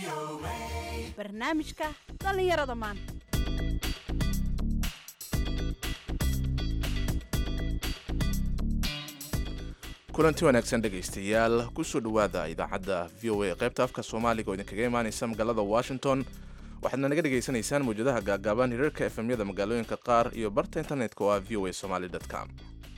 barnaamijka dhallinyarada maanta kulanti wanaagsan dhegaystayaal kusoo dhowaada idaacadda v o a qaybta afka soomaaliga oo idinkaga imaanaysa magaalada washington waxaadna naga dhegaysanaysaan mawjadaha gaagaaban hirarka efemyada magaalooyinka qaar iyo barta internetka oo ah v o a somaly com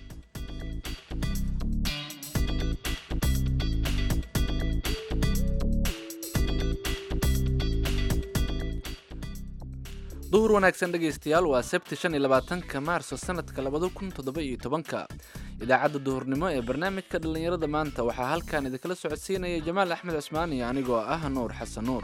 duhur wanaagsan dhegaystayaal waa sebti shan iyo labaatanka maarso sanadka labada kun toddoba iyo tobanka idaacadda duhurnimo ee barnaamijka dhallinyarada maanta waxaa halkan idinkala socodsiinaya jamaal axmed cismaan iyo anigoo ah nuur xasan nuur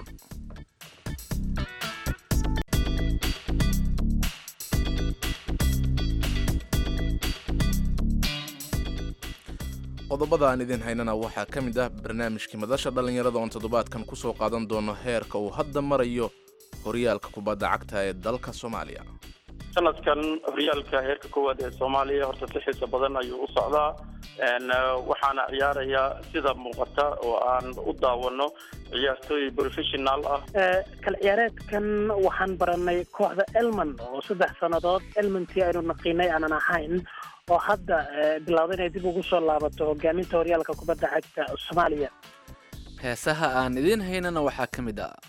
qodobada aan idin haynana waxaa ka mid ah barnaamijkii madasha dhallinyarada oon toddobaadkan kusoo qaadan doono heerka uu hadda marayo horyaalka kubadda cagta ee dalka soomaaliya sanadkan horyaalka heerka koowaad ee soomaaliya horta si xiisa badan ayuu u socdaa waxaana ciyaaraya sida muuqata oo aan u daawano ciyaartooy professional ah kal ciyaareedkan waxaan baranay kooxda elman oo saddex sannadood elmantii aynu naqiinay aanan ahayn oo hadda bilowda inay dib ugu soo laabato hogaaminta horyaalka kubadda cagta soomaaliya heesaha aan idiin haynana waxaa ka mid ah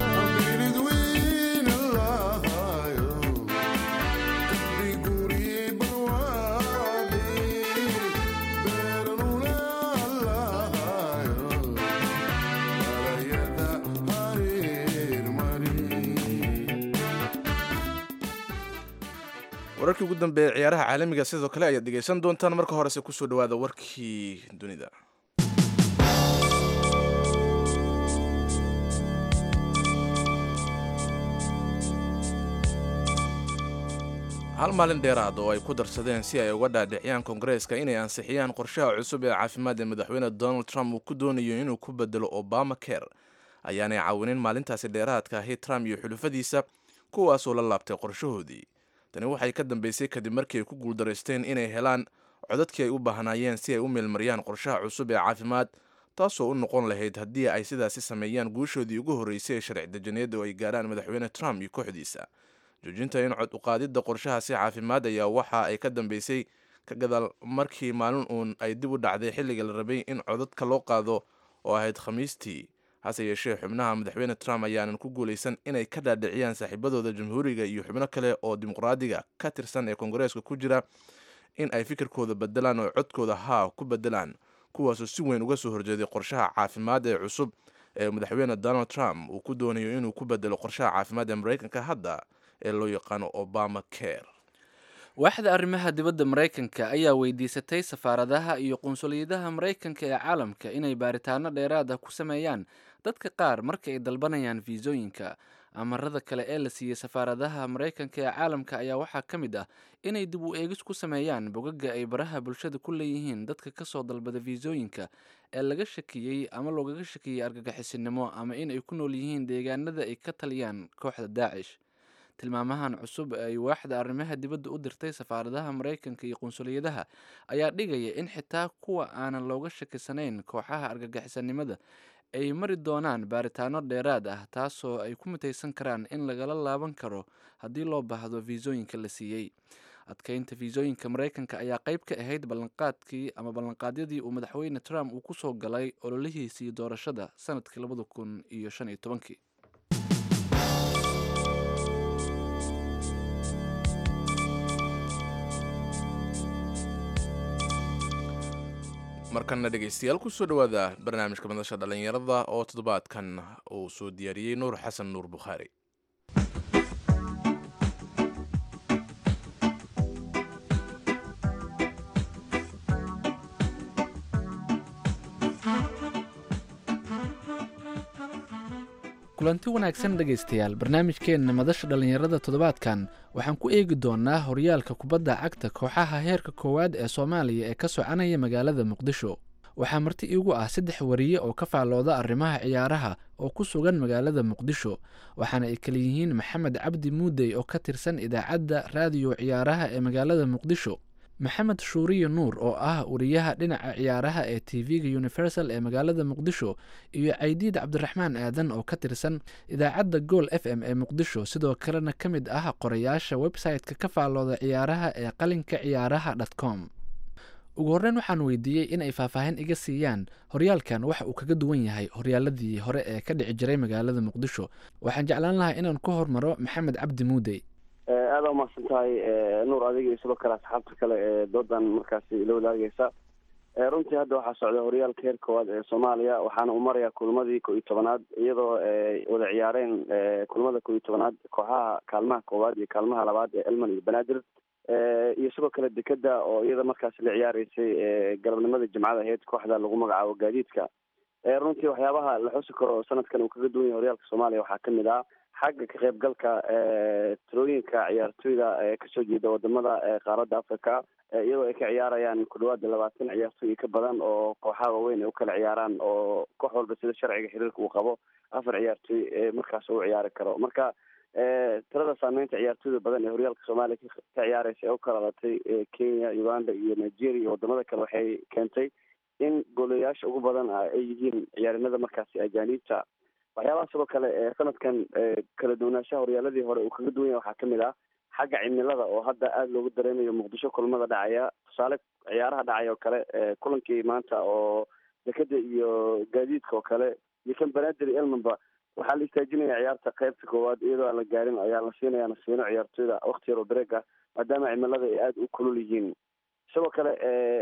wararkii ugu dambeeya ciyaaraha caalamiga sidoo kale ayaad dhegaysan doontaan marka horese kusoo dhawaada warkii dunida hal maalin dheeraad oo ay ku darsadeen si ay uga dhaadhiciyaan koongareeska inay ansixiyaan qorshaha cusub ee caafimaad ee madaxweyne donald trump uu ku doonayo inuu ku bedelo obama care ayaanay caawinin maalintaasi dheeraadka ahi trump iyo xulufadiisa kuwaasoo la laabtay qorshahoodii tani waxay ka dambeysay kadib markii ay ku guuldaraysteen inay helaan codadkii ay u baahnaayeen si ay u meelmariyaan qorshaha cusub ee caafimaad taasoo u noqon lahayd haddii ay sidaasi sameeyaan guushoodii ugu horreysay ee sharci dejineed oo ay gaarhaan madaxweyne trump iyo kooxdiisa joojinta in cod uqaadidda qorshahaasi caafimaad ayaa waxa ay ka dambeysay ka gadaal markii maalin uun ay dib u dhacday xilliga la rabay in codadka loo qaado oo ahayd khamiistii hase yeeshee xubnaha madaxweyne trump ayaanan ku guulaysan inay ka dhaadhiciyaan saaxiibadooda jamhuuriga iyo xubno kale oo dimuqraadiga ka tirsan ee koongareeska ku jira in ay fikirkooda bedelaan oo codkooda haa ku bedelaan kuwaasoo si weyn uga soo horjeeday qorshaha caafimaad ee cusub ee madaxweyne donald trump uu ku doonayo inuu ku bedelo qorshaha caafimaad ee maraykanka hadda ee loo yaqaano obama care waaxda arrimaha dibadda maraykanka ayaa weydiisatay safaaradaha iyo qunsuliyadaha maraykanka ee caalamka inay baaritaano dheeraad ah ku sameeyaan dadka qaar marka ay dalbanayaan fiisooyinka amarada kale ee la siiyey safaaradaha maraykanka ee caalamka ayaa waxaa ka mid ah inay dib u eegis ku sameeyaan bogaga ay baraha bulshada ku leeyihiin dadka kasoo dalbada fiisooyinka ee laga shakiyey ama loogaga shakiyey argagixisinimo ama in ay ku nool yihiin deegaanada ay ka taliyaan kooxda daacish tilmaamahan cusub ay waaxda arrimaha dibadda u dirtay safaaradaha maraykanka iyo qunsuliyadaha ayaa dhigaya in xitaa kuwa aanan looga shakisanayn kooxaha argagixisanimada ay mari doonaan baaritaano dheeraad ah taasoo ay ku mutaysan karaan in lagala laaban karo haddii loo baahdo fiisooyinka la siiyey adkeynta fiisooyinka maraykanka ayaa qayb ka ahayd ballanqaadkii ama ballanqaadyadii uu madaxweyne trump uu kusoo galay ololihiisii doorashada sanadkii labada kun iyo shan iyo tobankii markana dhegaystayaal kusoo dhawaada barnaamijka madasha dhallinyarada oo toddobaadkan uu soo diyaariyey nuur xasan nuur bukhaari kulanti wanaagsan dhegaystayaal barnaamijkeenna madasha dhallinyarada toddobaadkan waxaan ku eegi doonaa horyaalka kubadda cagta kooxaha heerka koowaad ee soomaaliya ee ka soconaya magaalada muqdisho waxaa marti iigu ah saddex wariye oo ka faallooda arrimaha ciyaaraha oo ku sugan magaalada muqdisho waxaana ay kala yihiin maxamed cabdi muudey oo ka tirsan idaacadda raadiyo ciyaaraha ee magaalada muqdisho maxamed shuuriye nuur oo ah wariyaha dhinaca ciyaaraha ee tv-ga universal ee magaalada muqdisho iyo caydiid cabdiraxmaan aadan oo ka tirsan idaacadda gool f m ee muqdisho sidoo kalena ka mid ah qorayaasha website-ka ka faallooda ciyaaraha ee qalinka ciyaaraha dot com ugu horreyn waxaan weydiiyey in ay faahfaahin iga siiyaan horyaalkan waxa uu kaga duwan yahay horyaaladii hore ee ka dhici jiray magaalada muqdisho waxaan jeclaan lahaa inaan ku hormaro maxamed cabdi muudey aada umahadsan tahay nuur adiga iyo sidoo kale asxaabta kale ee doodan markaasi ila wadaageysa runtii hadda waxaa socda horyaalka heer koowaad ee soomaaliya waxaana u marayaa kulmadii ko iyo tobanaad iyadoo wada ciyaareen kulmada ko iyo tobanaad kooxaha kaalmaha koowaad iyo kaalmaha labaad ee elman iyo banaadir iyo sidoo kale dekeda oo iyada markaasi la ciyaareysay galabnimada jimcada aheyd kooxda lagu magacaabo gaadiidka runtii waxyaabaha la xusi karo sanadkan uu kaga duwan yahay horyaalka soomaaliya waxaa kamid ah xagga ka qaybgalka tirooyinka ciyaartoyda ee kasoo jeeda wadamada qaaradda africa iyadoo ay ka ciyaarayaan ku dhawaada labaatan ciyaartoy ka badan oo kooxaha waaweyn ay u kala ciyaaraan oo koox walba sida sharciga xiriirka uu qabo afar ciyaartoy markaas u ciyaari karo marka tirada saameynta ciyaartoyda badan ee horyaalka soomaaliya ka ciyaareysa ee u kala latay kenya uganda iyo nigeria iyo wadamada kale waxay keentay in goolayaasha ugu badan ay yihiin ciyaarinada markaasi ajaaniibta waxyaabaha sidoo kale ee sanadkan kala duwanaanshaha horyaaladii hore uu kaga duwan yahay waxaa kamid ah xagga cimilada oo hadda aada loogu dareemayo muqdisho kulmada dhacaya tusaale ciyaaraha dhacay oo kale kulankii maanta oo dekeda iyo gaadiidka oo kale iyo kan banaadir elmanba waxaa la istaajinaya ciyaarta qaybta koowaad iyadoo aan la gaarin ayaa la siinaya nasiino ciyaartoyda wakti yar oo breeg ah maadaama cimilada ay aada u kulul yihiin sidoo kale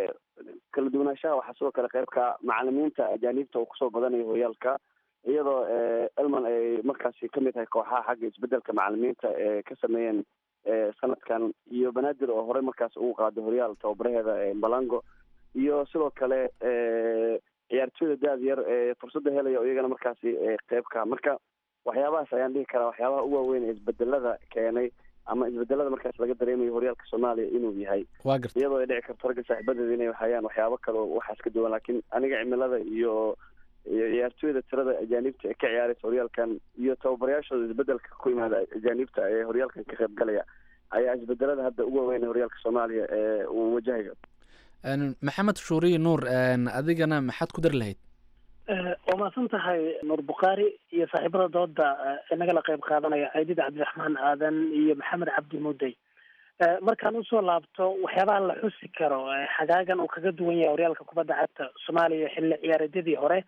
kala duwanaanshaha waxaa sidoo kale qaybka macalimiinta ajaaniibta oo kusoo badanayo horyaalka iyadoo elman ay markaasi kamid tahay kooxaha xagga isbedelka macalimiinta ee ka sameeyeen sanadkan iyo banaadir oo horey markaas ugu qaaday horyaal tababaraheeda balango iyo sidoo kale ciyaartoyda daad yar ee fursadda helaya oo iyagana markaasi qeybka marka waxyaabahaas ayaan dhihi karaa waxyaabaha u waaweyn ee isbedelada keenay ama isbedelada markaas laga dareemayo horyaalka soomaaliya inuu yahay waa garta iyadoo ay dhici karto ragga saaxiibadeeda inay hayaan waxyaabo kale oo waxaas ka duwan laakiin aniga cimilada iyo iyo ciyaartoyda tirada ajaanibta ee ka ciyaaraysa horyaalkan iyo tababarayaashooda isbedelka ku yimaada ajaanibta ee horyaalkan ka qayb galaya ayaa isbedelada hadda ugu waaweyn ee horyaalka soomaaliya ee uu wajahayo maxamed shuuriye nuur adigana maxaad ku dari lahayd waa mahadsan tahay nuur bukhaari iyo saaxiibada dooda inagala qayb qaadanaya caydid cabdiraxmaan aadan iyo maxamed cabdi mudey markaan usoo laabto waxyaabaha la xusi karo xagaagan uu kaga duwan yahay horyaalka kubadda cagta soomaaliya xilli ciyaareedyadii hore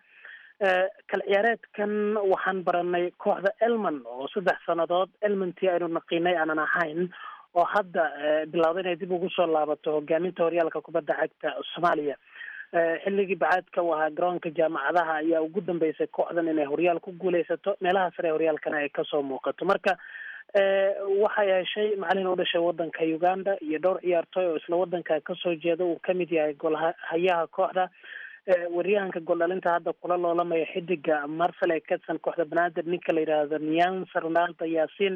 kal ciyaareedkan waxaan baranay kooxda elman oo saddex sannadood elmantii aynu naqiinay aanan ahayn oo hadda bilowda inay dib ugu soo laabato hogaaminta horyaalka kubadda cagta soomaaliya xilligii bacaadka u ahaa garoonka jaamacadaha ayaa ugu dambeysay kooxdan inay horyaal ku guuleysato meelaha sare horyaalkana ay kasoo muuqato marka waxay heshay macalin u dhashay wadanka uganda iyo dhowr ciyaartooy oo isla wadanka kasoo jeeda uu kamid yahay golhayaha kooxda waryahanka gooldhalinta hadda kula loolamaya xidiga marcel ee kadsan kooxda banaadir ninka la yidhaahdo niansa ronaldo yaasiin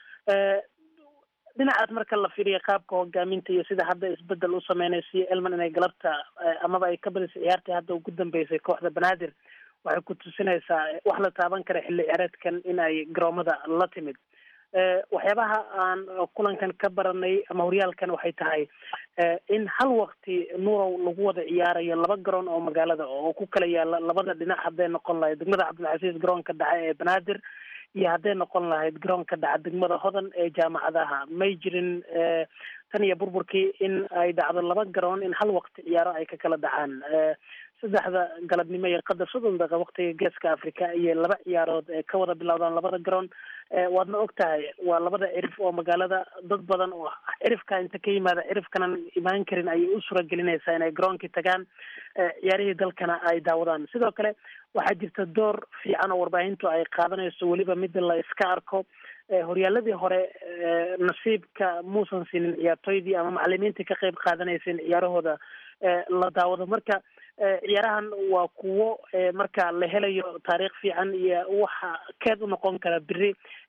dhinacaas marka la fiiriya qaabka hogaaminta iyo sida hadda isbedel u sameynaysiyo elman inay galabta amaba ay ka badisay ciyaartii hadda ugu dambeysay kooxda banaadir waxay ku tusinaysaa wax la taaban kara xilli ciyaareedkan in ay garoomada la timid waxyaabaha aan kulankan ka baranay ama horyaalkan waxay tahay in hal wakti nuurow lagu wada ciyaarayo laba garoon oo magaalada oo ku kala yaala labada dhinac hadday noqon lahayd degmada cabdilcasiis garoonka dhaca ee banaadir iyo hadday noqon lahayd garoonka dhaca degmada hodan ee jaamacadaha may jirin tan iyo burburkii in ay dhacdo laba garoon in hal wakti ciyaaro ay ka kala dhacaan saddexda galabnimo iyo qadar soddon daqiiqa waktiga geeska africa iyo laba ciyaarood ee ka wada bilowdaan labada garoon waadna og tahay waa labada cirif oo magaalada dad badan oo cirifka inta ka yimaada cirifkanan imaan karin ayay u suuragelinaysaa inay garoonkii tagaan ciyaarihii dalkana ay daawadaan sidoo kale waxaa jirta door fiican oo warbaahintu ay qaadanayso weliba mid la iska arko horyaaladii hore nasiibka muusan siinin ciyaartooydii ama macalimiintii ka qayb qaadanayseen ciyaarahooda la daawado marka ciyaarahan waa kuwo marka la helayo taariikh fiican iyo waxa keed u noqon kara beri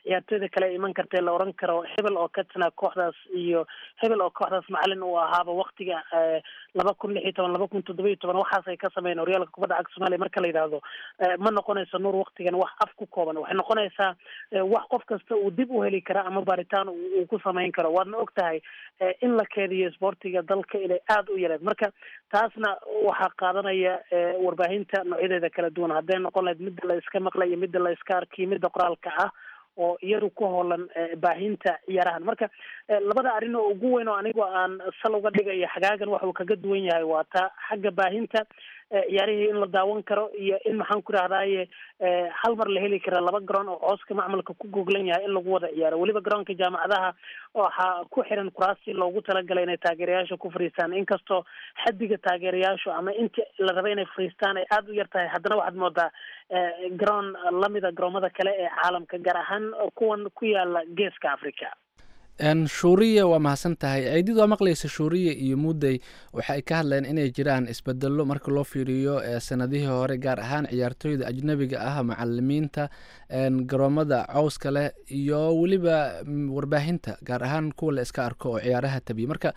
ciyaartooyda kale iman kartee la oran karo hebel oo ka tina kooxdaas iyo hebel oo kooxdaas macalin uu ahaaba waktiga laba kun lix iyo toban laba kun toddoba iyo toban waxaas ay ka sameeyeen horyaalka kubadda cagta soomaaliya marka la yidhaahdo ma noqonayso nuur waktigan wax af ku kooban waxay noqonaysaa wax qof kasta uu dib u heli kara ama baaritaan uu ku samayn karo waadna og tahay in la keediyo isboortiga dalka inay aada u yareed marka taasna waxaa qaadanaya warbaahinta noocyadeeda kala duwan hadday noqon lahayd midda la iska maqlay iyo midda la iska arkiyo midda qoraalka ah oo iyadu ku hoolan baahinta ciyaarahan marka labada arrin oo ugu weyn oo anigu aan sal uga dhigayo xagaagan waxa uu kaga duwan yahay waa taa xagga baahinta ciyaarihii in la daawan karo iyo in maxaan ku rahdaye hal mar la heli kara laba garoon oo cooska macmalka ku goglan yahay in lagu wada ciyaaro weliba garoonka jaamacadaha waxaa ku xiran kuraasi loogu talagalay inay taageerayaasha ku fariistaan inkastoo xadiga taageerayaashu ama inta la raba inay fariistaan ay aada u yar tahay haddana waxaad moodaa garoon lamida garoomada kale ee caalamka gaar ahaan kuwan ku yaala geeska africa shuuriya waa mahadsan tahay ciidid waa maqlaysa shuuriya iyo mudday waxa ay ka hadleen inay jiraan isbedelo marka loo fiiriyo sanadihii hore gaar ahaan ciyaartooyda ajnabiga ah macalimiinta garoomada cowska leh iyo weliba warbaahinta gaar ahaan kuwa la iska arko oo ciyaaraha tabiya marka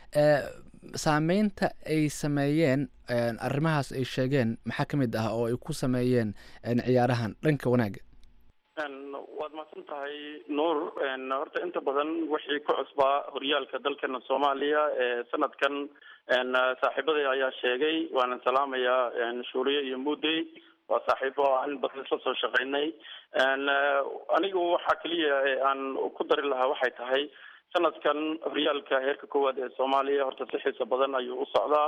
saameynta ay sameeyeen arrimahaas ay sheegeen maxaa ka mid ah oo ay ku sameeyeen ciyaarahan dhanka wanaaga waad mahadsan tahay nuur horta inta badan wixii ku cusbaa horyaalka dalkeena soomaaliya sanadkan saaxiibaday ayaa sheegay waana salaamayaa shuuriye iyo mudey waa saaxiibo aan badan isla soo shaqeynay anigu waxaa keliya aan ku dari lahaa waxay tahay sanadkan horyaalka heerka koowaad ee soomaaliya horta si xiisa badan ayuu u socdaa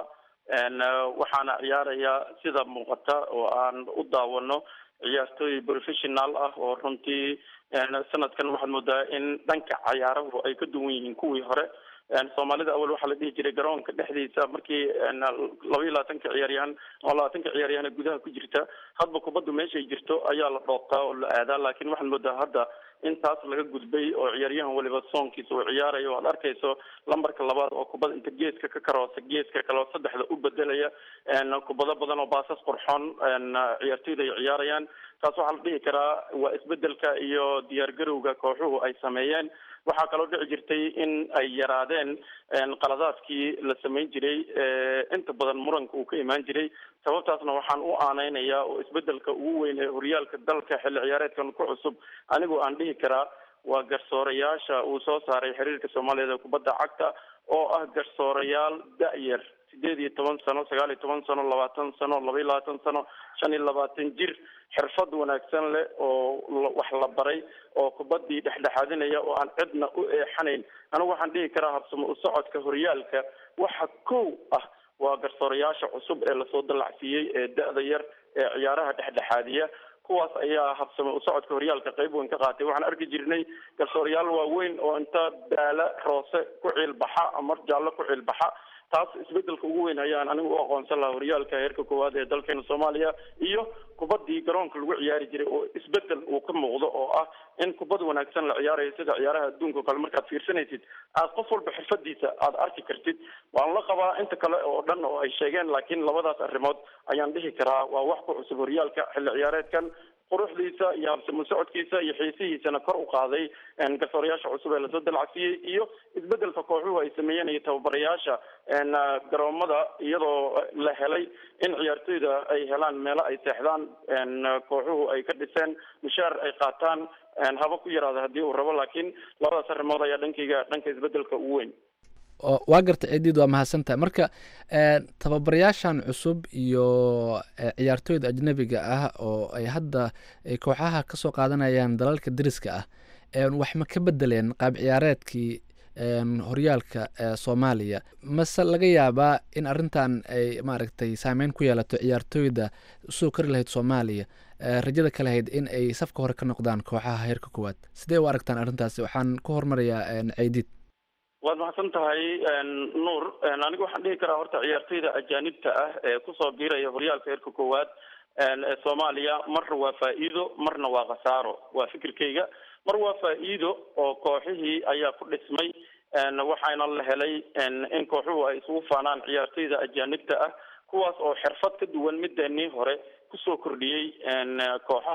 waxaana ciyaaraya sida muuqata oo aan u daawano ciyaartooy professional ah oo runtii sanadkan waxaad moodaa in dhanka cayaarahu ay ka duwan yihiin kuwii hore soomaalida awal waxaa la dhihi jiray garoonka dhexdiisa markii laba iyo labaatanka ciyaaryahan ama labaatanka ciyaaryahan gudaha ku jirta hadba kubaddu meeshay jirto ayaa la dhoobtaa oo la aadaa laakiin waxaad moodaa hadda in taas laga gudbay oo ciyaaryahan waliba soonkiisa uu ciyaarayo o aad arkayso lambarka labaad oo kubada inta geeska ka karoosa geeska kale oo saddexda u bedelaya kubado badan oo baasas qurxoon ciyaartoyda ay ciyaarayaan taas waxaa la dhihi karaa waa isbedelka iyo diyaargarowga kooxuhu ay sameeyeen waxaa kaloo dhici jirtay in ay yaraadeen qaladaadkii la samayn jiray inta badan muranka uu ka imaan jiray sababtaasna waxaan u aaneynayaa oo isbedelka ugu weyn ee horyaalka dalka xilli ciyaareedkan ku cusub anigoo aan dhihi karaa waa garsoorayaasha uu soo saaray xiriirka soomaaliyeed ee kubadda cagta oo ah garsoorayaal da-yar sideed iyo toban sano sagaal iyo toban sano labaatan sano laba iyo labaatan sano shan iyo labaatan jir xirfad wanaagsan leh oo wax la baray oo kubadii dhexdhexaadinaya oo aan cidna u eexanayn anigu waxaan dhihi karaa habsamo u socodka horyaalka waxa kow ah waa garsoorayaasha cusub ee lasoo dallacsiiyey ee da-da yar ee ciyaaraha dhexdhexaadiya kuwaas ayaa habsame u socodka horyaalka qayb weyn ka qaatay waxaan arki jirnay garsoorayaal waaweyn oo inta baala roose ku ciilbaxa ama jaallo ku ciilbaxa taas isbedelka ugu weyn ayaan anigu u aqoonsan lahaa horyaalka heerka koowaad ee dalkeena soomaaliya iyo kubadii garoonka lagu ciyaari jiray oo isbedel uu ka muuqdo oo ah in kubad wanaagsan la ciyaarayo sida ciyaaraha adduunka o kale markaad fiirsanaysid aad qof walba xirfadiisa aada arki kartid waan la qabaa inta kale oo dhan oo ay sheegeen laakiin labadaas arrimood ayaan dhihi karaa waa wax ku cusub horyaalka xilli ciyaareedkan quruxdiisa iyo habsamo socodkiisa iyo xiisihiisana kor u qaaday garsoorayaasha cusub ee lasoo dalacsiiyey iyo isbedelka kooxuhu ay sameeyeen iyo tababarayaasha garoomada iyadoo la helay in ciyaartoyda ay helaan meelo ay seexdaan kooxuhu ay ka dhiseen mushaar ay qaataan haba ku yaraada haddii uu rabo laakiin labadaas arrimood ayaa dhankayga dhanka isbedelka ugu weyn waa garta cidiid waa mahadsantahay marka tababarayaashan cusub iyo ciyaartooyda ajnabiga ah oo ay hadda kooxaha kasoo qaadanayaan dalalka deriska ah wax ma ka bedeleen qaab ciyaareedkii horyaalka soomaaliya mase laga yaabaa in arrintan ay maaragtay saameyn ku yeelato ciyaartooyda usoo kori lahayd soomaaliya rajada ka lahayd in ay safka hore ka noqdaan kooxaha heerka koowaad sidee u aragtaan arrintaasi waxaan ku hormarayaa ceydiid waad mahadsan tahay nuur anigu waxaan dhihi karaa horta ciyaartoyda ajaanibta ah ee kusoo biiraya horyaalka heerka koowaad ee soomaaliya marna waa faa-iido marna waa khasaaro waa fikirkayga mar waa faa-iido oo kooxihii ayaa ku dhismay waxaana la helay in kooxuhu ay isugu faanaan ciyaartoyda ajaanibta ah kuwaas oo xirfad ka duwan mideenii hore kusoo kordhiyey kooxaha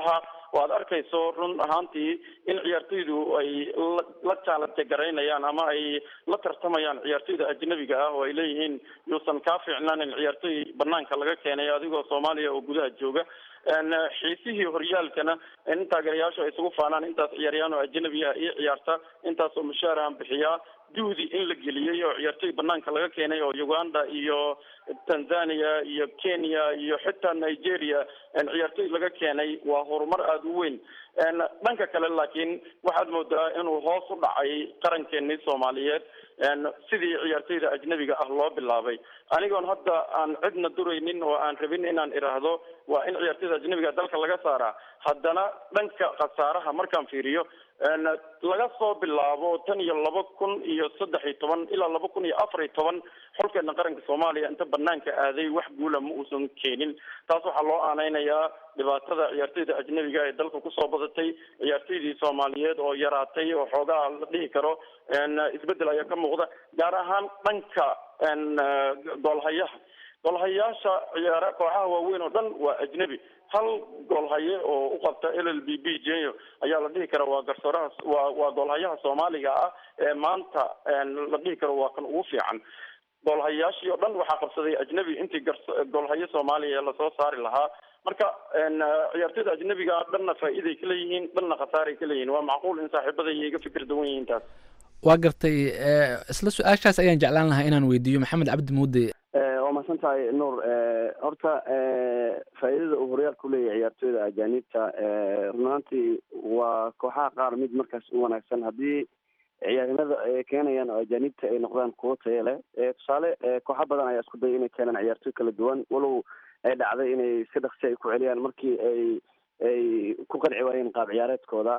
oo aad arkayso run ahaantii in ciyaartoydu ay la jaalabta garaynayaan ama ay la tartamayaan ciyaartoyda ajnabiga ah oo ay leeyihiin yuusan kaa fiicnaanin ciyaartoy banaanka laga keenay adigoo soomaaliya oo gudaha jooga xiisihii horyaalkana in taageerayaashu ay isugu faanaan intaas ciyaaryahan oo ajnabi ah iyo ciyaarta intaas oo mushaarahan bixiyaa juhdi in la geliyey oo ciyaartoy banaanka laga keenay oo uganda iyo tanzania iyo kenya iyo xitaa nigeria ciyaartoy laga keenay waa horumar aada u weyn dhanka kale laakiin waxaad moodaa inuu hoos u dhacay qarankeenii soomaaliyeed sidii ciyaartoyda ajnabiga ah loo bilaabay anigoon hadda aan cidna duraynin oo aan rabin inaan idhaahdo waa in ciyaartoyda ajnabiga dalka laga saaraa haddana dhanka khasaaraha markaan fiiriyo laga soo bilaabo tan iyo laba kun iyo saddex iyo toban ilaa laba kun iyo afar iyo toban xulkeena qaranka soomaaliya inta banaanka aaday wax guula ma uusan keenin taas waxaa loo aaneynayaa dhibaatada ciyaartoyda ajnabiga ee dalka kusoo badatay ciyaartoydii soomaaliyeed oo yaraatay oo xoogaa la dhihi karo isbedel ayaa ka muuqda gaar ahaan dhanka goolhayaha goolhayaasha ciyaara kooxaha waaweyn oo dhan waa ajnabi hal goolhaye oo u qabta l l b b jenyo ayaa la dhihi kara waa garsooraha waa waa goolhayaha soomaaliga ah ee maanta la dhihi karo waa kan ugu fiican goolhayaashii oo dhan waxaa qabsaday ajnabi intii gar- goolhaye soomaaliya lasoo saari lahaa marka ciyaartoyda ajnabiga dhanna faa'iiday ka leeyihiin dhanna khasaaray ka leeyihiin waa macquul in saaxiibada iga fikir duwan yihiin taas waa gartay isla su-aashaas ayaan jeclaan lahaa inaan weydiiyo maxamed cabdi muude waa mahadsan tahay nuur horta faa'iidada uu horyaalku leeyahay ciyaartoyda ajaanibta run ahaantii waa kooxaha qaar mid markaas u wanaagsan haddii ciyaarnimada ay keenayaan oo ajaanibta ay noqdaan kuwo tayo leh tusaale kooxa badan ayaa isku daya inay keenaan ciyaartoy kala duwan walow ay dhacday inay si dhaksi ay ku celiyaan markii ay ay ku qanci waayeen qaab ciyaareedkooda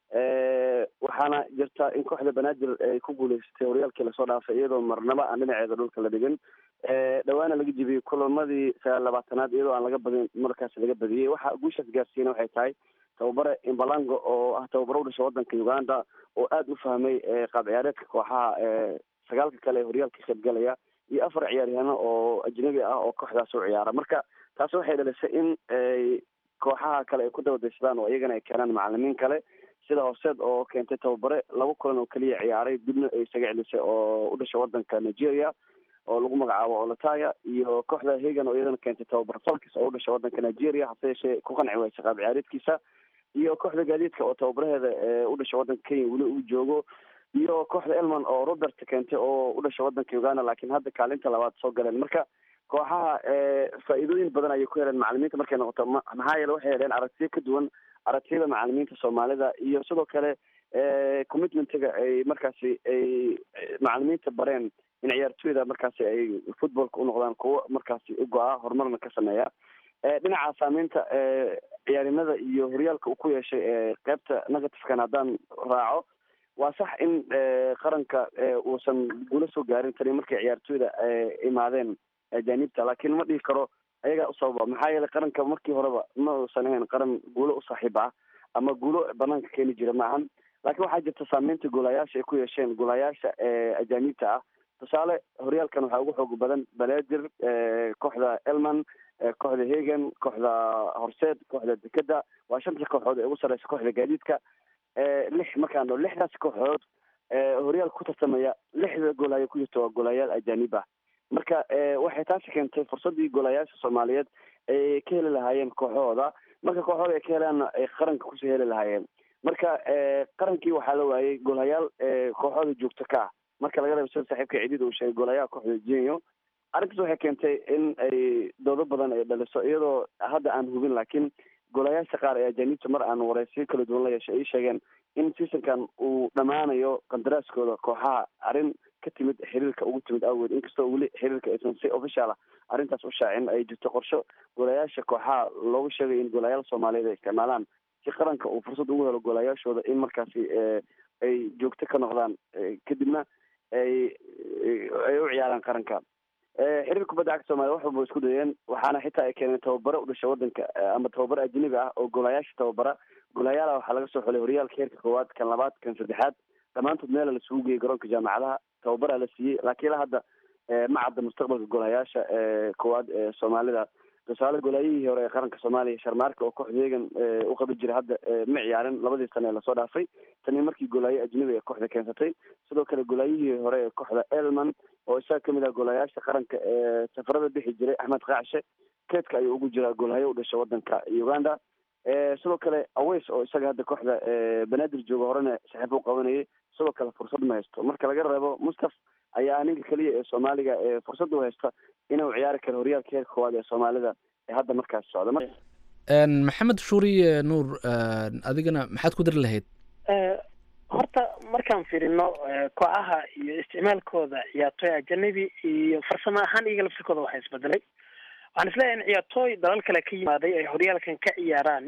waxaana jirta in kooxda banaadir ay ku guuleysatay horyaalkii lasoo dhaafay iyadoo marnaba aan dhinaceeda dhulka la dhigin dhawaana laga jibiyey kulamadii sagaal labaatanaad iyadoo aan laga badin markaas laga badiyey waxa guushaas gaarsiina waxay tahay tababare imbalango oo ah tababaro u dhasha wadanka uganda oo aada u fahmay qaab ciyaareedka kooxaha sagaalka kale ee horyaalka ka qaybgalaya iyo afar ciyaaryahaano oo ajnabi ah oo kooxdaas u ciyaara marka taasi waxay dhalisay in kooxaha kale ay ku dabadaysadaan oo iyagana ay keenaan macalimiin kale sida horseed oo keentay tababare laba kulan oo keliya ciyaaray dibna ay isaga celisay oo u dhasha wadanka nigeria oo lagu magacaabo olataya iyo kooxda hagan oo iyadana keentay tababar falkis oo u dhasha wadanka nigeria hase yeeshee ku qanci waysa qaab ciyaareedkiisa iyo kooxda gaadiidka oo tababaraheeda u dhasha wadanka kenya weli uu joogo iyo kooxda elman oo robert keentay oo u dhasha wadanka uganda laakiin hadda kaalinta labaad soo galeen marka kooxaha faa'iidooyin badan ayay ku heleen macalimiinta markay noqoto maxaa yeele waxay heleen aragtiyo ka duwan aragtiyada macalimiinta soomaalida iyo sidoo kale commitmentiga ay markaasi ay macalimiinta bareen in ciyaartoyda markaasi ay footballka u noqdaan kuwo markaasi u go-a horumarna ka sameeya dhinaca saameynta ciyaarnimada iyo horyaalka uu ku yeeshay qeybta negatifekan haddaan raaco waa sax in qaranka uusan guula soo gaarin tani markay ciyaartoyda imaadeen ajaanibta laakiin ma dhihi karo ayagaa u sababa maxaa yeelay qaranka markii horeba ma uusan ahayn qaran guulo u saaxiib ah ama guulo banaanka keeni jira ma ahan laakiin waxaa jirta saameynta goolayaasha ay ku yeesheen goolayaasha ajaanibta ah tusaale horyaalkan waxaa ugu xoog badan baledir kooxda elman kooxda hagan kooxda horseed kooxda dekeda waa shanta kooxood ee ugu sareysa kooxda gaadiidka lix markaan dhao lixdaas kooxood horyaalka ku tartamaya lixda goolaaya ku jirta waa goolayaal ajaanib ah marka waxay taasi keentay fursadii goolayaasha soomaaliyeed ay ka heli lahaayeen kooxahooda marka kooxahooda ay ka helaanna ay qaranka kusoo heli lahaayeen marka qarankii waxaa la waayey goolayaal kooxahooda joogto ka ah marka laga reebo sida saaxiibka ciidida uu sheegay goolayaha kooxda jenyo arrintaas waxay keentay in ay doodo badan ay dhaliso iyadoo hadda aan hubin laakiin goolayaasha qaar ee ajaanibta mar aan wareysiyo kala duwan la yeeshay ay sheegeen in seasonkan uu dhammaanayo qandaraaskooda kooxaha arrin ka timid xiriirka ugu timid awgeed inkastoo weli xiriirka aysan si official ah arrintaas u shaacin ay jirto qorsho goolayaasha kooxaha loogu sheegay in goolayaal soomaaliyeed ay isticmaalaan si qaranka uu fursad ugu helo goolayaashooda in markaasi ay joogto ka noqdaan kadibna ay ay u ciyaaraan qaranka xiriir kubadda cagta soomaliya wax walba isku dayeen waxaana xitaa ay keeneen tababare u dhasha wadanka ama tababare ajnabi ah oo goolayaasha tababara goolayaala waxaa laga soo xulay horyaalka heerka koowaad kan labaad kan saddexaad dhammaantood meela lasugu geeyey garoonka jaamacadaha tababaraa la siiyey laakiin ilaa hadda ma cadda mustaqbalka goolayaasha koowaad ee soomaalida tusaale golaayihii hore ee qaranka soomaaliya sharmaarka oo kooxda hegan u qabi jiray hadda ma ciyaarin labadii sane ee lasoo dhaafay tani markii golaaye ajnabi ee kooxda keensatay sidoo kale golaayihii hore ee kooxda elman oo isaga kamid ah golaayaasha qaranka ee safarada bixi jiray axmed qaacshe keedka ayuu ugu jiraa golaayo u dhashay wadanka uganda sidoo kale aweys oo isaga hadda kooxda banaadir jooga horena saxiibo u qabanayay sidoo kale fursad ma haysto marka laga reebo mustaf ayaa ninka keliya ee soomaaliga ee fursad u haysta inuu ciyaari karo horyaalka heerka koowaad ee soomaalida ee hadda markaas socda maxamed shuuriye nuur adigana maxaad ku dari lahayd horta markaan fiirino kooxaha iyo isticmaalkooda ciyaartooy ajanabi iyo farsamo ahaan iyaga laftirkooda waxaa isbedelay waxaan isleeyahay in ciyaartooy dalal kale ka yimaaday ay horyaalkan ka ciyaaraan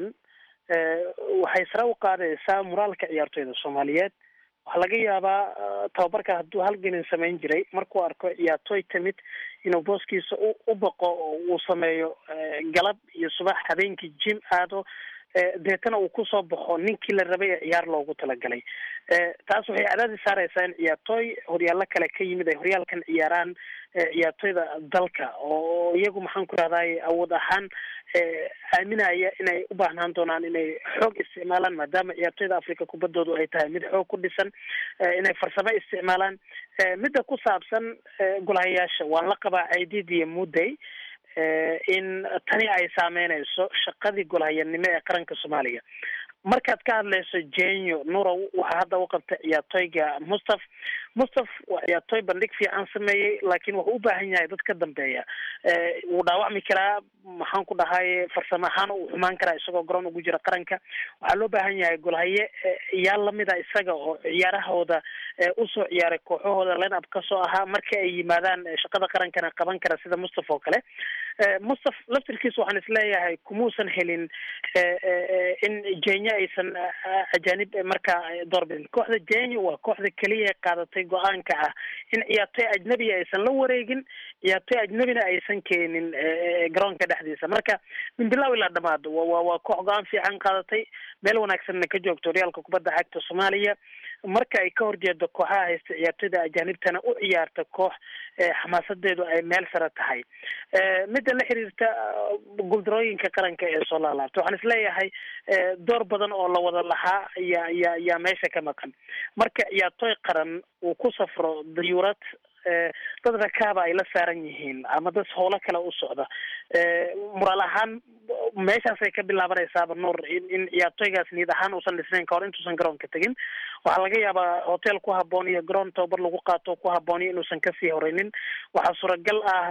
waxay sare u qaadaysaa moraalka ciyaartooyda soomaaliyeed waxaa laga yaabaa tababarka hadduu halgelin samayn jiray markuu arko ciyaartooy timid inuu booskiisa u baqo oo uu sameeyo galab iyo subax habeenkii jim aado deetana uu kusoo baxo ninkii la rabay ee ciyaar loogu talagalay taas waxay cadaadis saareysaa in ciyaartooy horyaallo kale ka yimid ay horyaalkan ciyaaraan ciyaartooyda dalka oo iyagu maxaan ku rahday awood ahaan aaminaya inay u baahnaan doonaan inay xoog isticmaalaan maadaama ciyaartooyda africa kubaddoodu ay tahay mid xoog ku dhisan inay farsamo isticmaalaan midda ku saabsan golahayaasha waan la qabaa ciidid iyo mudday in tani ay saameynayso shaqadii golhayanimo ee qaranka soomaaliya markaad ka hadlayso jenyo nurow waxaa hadda u qabta ciyaartooyga mustaf mustaf waa ciyaartooy bandhig fiican sameeyey laakiin wuxuu u baahan yahay dad ka dambeeya wuu dhaawacmi karaa maxaan ku dhahay farsamo ahaan uu xumaan karaa isagoo garoon ugu jira qaranka waxaa loo baahan yahay golhaye iyaal lamida isaga oo ciyaarahooda usoo ciyaaray kooxahooda line up kasoo ahaa marka ay yimaadaan shaqada qarankana qaban kara sida mustaf oo kale mustaf laftirkiisa waxaan isleeyahay kumuusan helin in jenya aysan ajaanib markaa doorbidin kooxda jenya waa kooxda keliya ee qaadatay go-aanka ah in ciyaartooy ajnabiga aysan la wareegin ciyaartooy ajnabina aysan keenin garoonka dhexdiisa marka min bilow ilaa dhamaado wa waa koox go-aan fiican qaadatay meel wanaagsanna ka joogto horyaalka kubadda cagta soomaaliya marka ay ka horjeedo kooxaha haysta ciyaartooyda ajaanibtana u ciyaarta koox xamaasadeedu ay meel sare tahay midda la xiriirta guuldarooyinka qaranka ee soo laalaabta waxaan isleeyahay door badan oo la wada lahaa yaa ya yaa meesha ka maqan marka ciyaartooy qaran uu ku safro dayuurad dad rakaaba ay la saaran yihiin ama dad howlo kale u socda moraal ahaan meeshaasay ka bilaabanaysaaba nuur in in ciyaartooygaas niyad ahaan uusan dhisnayn kahor intuusan garoonka tegin waxaa laga yaabaa hotel ku haboon iyo garoon tababar lagu qaato ku habooniyo inuusan kasii horeynin waxaa suuragal ah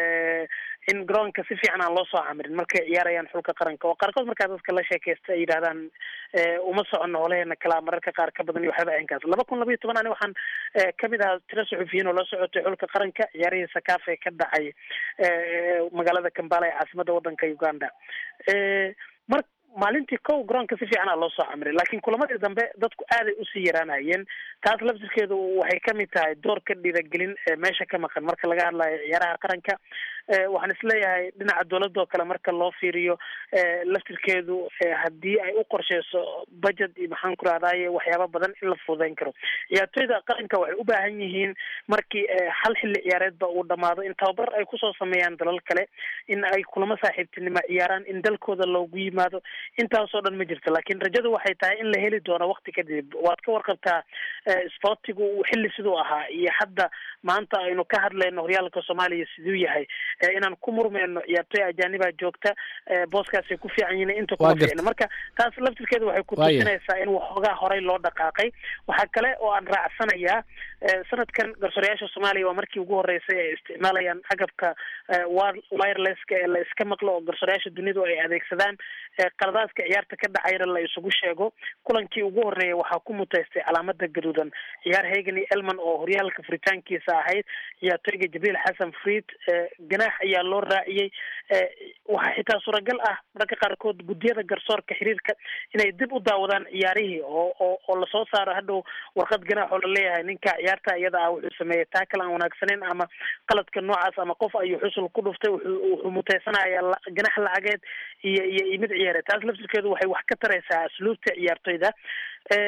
in garoonka si fiican aan loo soo camirin markay ciyaarayaan xulka qaranka oo qaarkood markaa dadka la sheekaysta ay yidhahdaan uma socono holaheena kalaa mararka qaar ka badan iyo waxyaaba aynkaas laba kun laba iyo toban ani waxaan kamid ahaa tiro suxufiyiin oo la socotay xulka qaranka ciyaarihii sakaafe ka dhacay magaalada kambala ee caasimada wadanka uganda mar maalintii kow garoonka si fiican a loo soo camiray laakiin kulamadii dambe dadku aaday usii yaraanayeen taas laftirkeedu waxay kamid tahay doorka dhiiragelin ee meesha ka maqan marka laga hadlayo ciyaaraha qaranka waxaan isleeyahay dhinaca dowladda oo kale marka loo fiiriyo laftirkeedu haddii ay u qorsheyso budget iyo maxaan ku rahdaye waxyaaba badan in la fududeyn karo ciyaartooyda qaranka waxay u baahan yihiin markii hal xilli ciyaareedba uu dhamaado in tababar ay kusoo sameeyaan dalal kale in ay kulamo saaxiibtinimo ciyaaraan in dalkooda loogu yimaado intaasoo dhan ma jirto laakiin rajadu waxay tahay in la heli doono wakti kadib waad ka warqabtaa sportigu xilli siduu ahaa iyo hadda maanta aynu ka hadlayno horyaalka soomaaliya siduu yahay inaan ku murmeyno ciyaartooy ajaanibaa joogta booskaasay ku fiican yihiin inta kuma fiicna marka taas laftirkeeda waxay ku tusinaysaa in waxoogaa horey loo dhaqaaqay waxaa kale oo aan raacsanayaa sanadkan garsoorayaasha soomaaliya waa markii ugu horeysay ay isticmaalayaan agabka wirelesska ee la iska maqlo oo garsoorayaasha dunidu ay adeegsadaan qaladaadka ciyaarta ka dhacayna la isugu sheego kulankii ugu horeeya waxaa ku mutaystay calaamada gaduudan ciyaar hegani elman oo horyaalka furitaankiisa ahayd ciyaartooyga jibriil xasan friid ganaax ayaa loo raaciyey waxaa xitaa suuragal ah mararka qaarkood guddiyada garsoorka xiriirka inay dib u daawadaan ciyaarihii oo oo oo lasoo saaro hadhow warqad ganaax oo laleeyahay ninka ciyaarta iyada ah wuxuu sameeyey taakal aan wanaagsaneyn ama qaladka noocaas ama qof ayuu xusul ku dhuftay wuxuu mutaysanaya ganax lacageed iyo iyo iyo mid ciyaareed taas laftirkeedu waxay wax ka taraysaa asluubta ciyaartoyda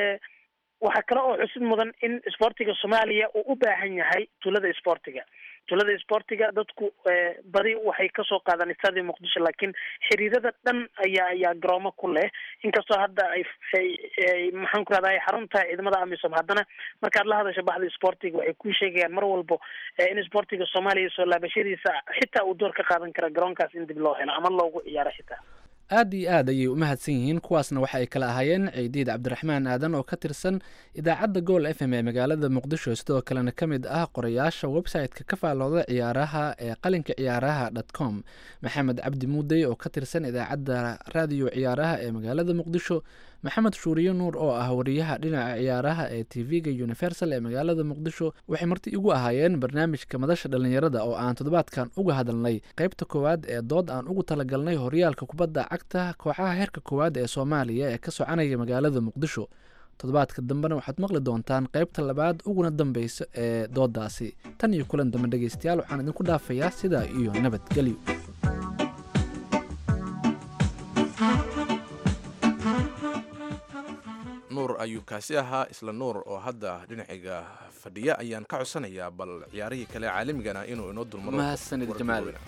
waxaa kale oo xusid mudan in isboortiga soomaaliya uu u baahan yahay tuulada isboortiga tulada sportiga dadku badi waxay kasoo qaadaan istaadi muqdisho laakiin xiriirada dhan ayaa ayaa garoomo ku leh inkastoo hadda ay maxaan ku rahdaa xarun tahay ciidamada amisom haddana markaad la hadasho baxda sportiga waxay ku sheegayaan mar walbo in sportiga soomaaliya soo laabashadiisa xitaa uu door ka qaadan kara garoonkaas in dib loo helo ama loogu ciyaaro xitaa aad iyo aad ayay u mahadsan yihiin kuwaasna waxa ay kala ahaayeen ciidiid cabdiraxmaan aadan oo ka tirsan idaacadda gool f m ee magaalada muqdisho sidoo kalena ka mid ah qorayaasha website-ka ka faallooda ciyaaraha ee qalinka ciyaaraha dot com maxamed cabdi muudey oo ka tirsan idaacadda raadiyo ciyaaraha ee magaalada muqdisho maxamed shuuriye nuur oo ah wariyaha dhinaca ciyaaraha ee t v-ga universal ee magaalada muqdisho waxay marti igu ahaayeen barnaamijka madasha dhallinyarada oo aan toddobaadkan uga hadalnay qaybta koowaad ee dood aan ugu talagalnay horyaalka kubadda cagta kooxaha heerka koowaad ee soomaaliya ee ka soconaya magaalada muqdisho toddobaadka dambena waxaad maqli doontaan qaybta labaad uguna dambeysa ee doodaasi tan iyo kulan dambe dhegeystayaal waxaan idinku dhaafayaa sidaa iyo nabadgelyo nuur ayuu kaasi ahaa isla nuur oo hadda dhinaciga fadhiya ayaan ka codsanayaa bal ciyaarihii kale caalamigana inuu inoo dulmado mahadsanid wararka jamaal waaweyn.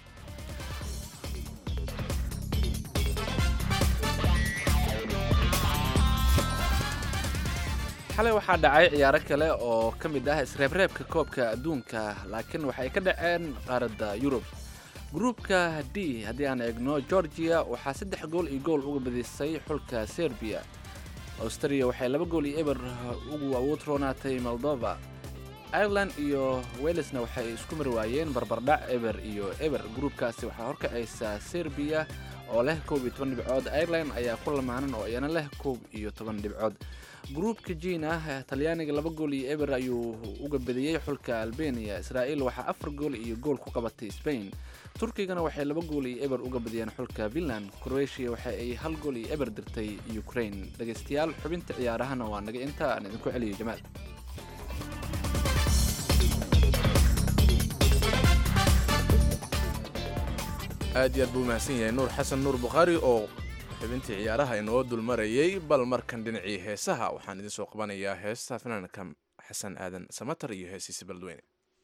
xalay waxaa dhacay ciyaaro kale oo ka mid ah isreebreebka koobka adduunka laakiin waxay ka dhaceen qaaradda yurub gruupka d haddii aan eegno georgia waxaa saddex gool iyo gool uga badisay xulka serbiya austria waxay laba gool iyo eber ugu awood roonaatay moldova ireland iyo welesna waxay isku mari waayeen barbardhac eber iyo eber gruupkaasi waxaa horkacaysa serbiya oo leh koob iyo toban dhibcood ireland ayaa ku lamaanan oo iyana leh koob iyo toban dhibcood gruupka jiin ah talyaaniga laba gool iyo eber ayuu uga badiyey xulka albania israa'iil waxaa afar gool iyo gool ku qabatay spain turkigana waxay laba gool iyo eber uga badiyeen xulka finland croatia waxa ay hal gool iyo eber dirtay ukraine dhegaystayaal xubinta ciyaarahana waa naga inta aan idinku celiyo jamaal aad iyo aad buu mahadsan yahay nuur xasan nuur bukhaari oo xubintii ciyaaraha inoo dulmarayay bal markan dhinacii heesaha waxaan idin soo qabanayaa heesta fanaanka xasan aadan samatar iyo heesiisi baldweyne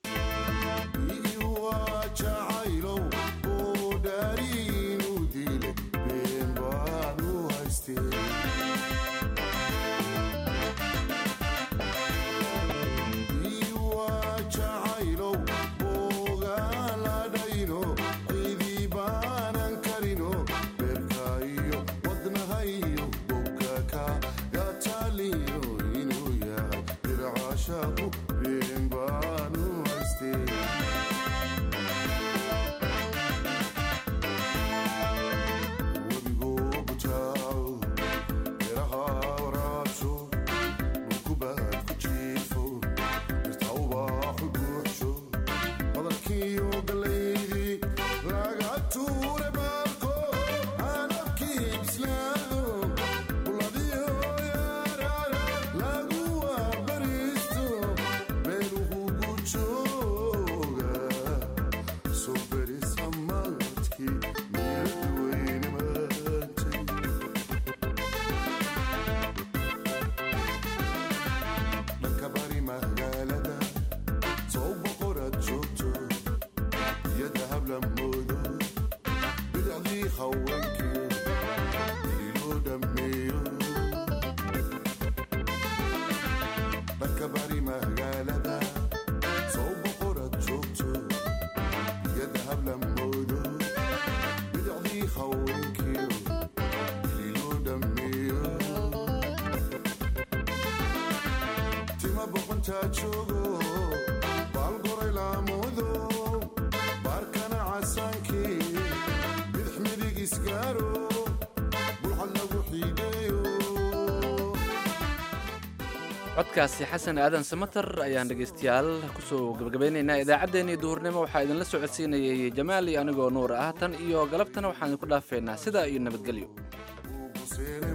codkaasi xasan aadan samatar ayaan dhegaystayaal kusoo gabagabeynaynaa idaacaddeenii duhurnimo waxaa idinla socodsiinayay jamaal iyo anigoo nuur ah tan iyo galabtana waxaan idinku dhaafeynaa sidaa iyo nabadgelyo